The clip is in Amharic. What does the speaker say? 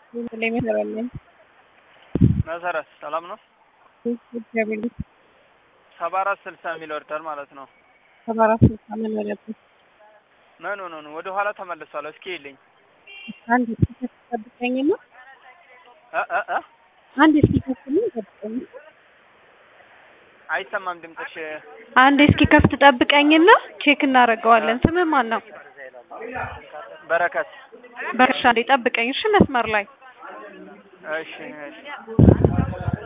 ላይ መሰራለን መሰረት ሰላም ነው። እግዚአብሔር ይመስገን። ሰባ አራት ስልሳ የሚል ወርዳል ማለት ነው። ሰባ አራት ስልሳ ምን ወለበት ምን ሆኖ ነው? ወደ ኋላ ተመልሷል። እስኪ ይልኝ አንድ እስኪ ከፍ ጠብቀኝና እ እ እ አንድ እስኪ ከፍልኝ ጠብቀኝ አይሰማም ድምፅሽ። አንድ እስኪ ከፍት ጠብቀኝና ቼክ እናደርገዋለን። ስምህ ማን ነው? በረከት በርሻ እንዴ ጠብቀኝ እሺ መስመር ላይ እሺ እሺ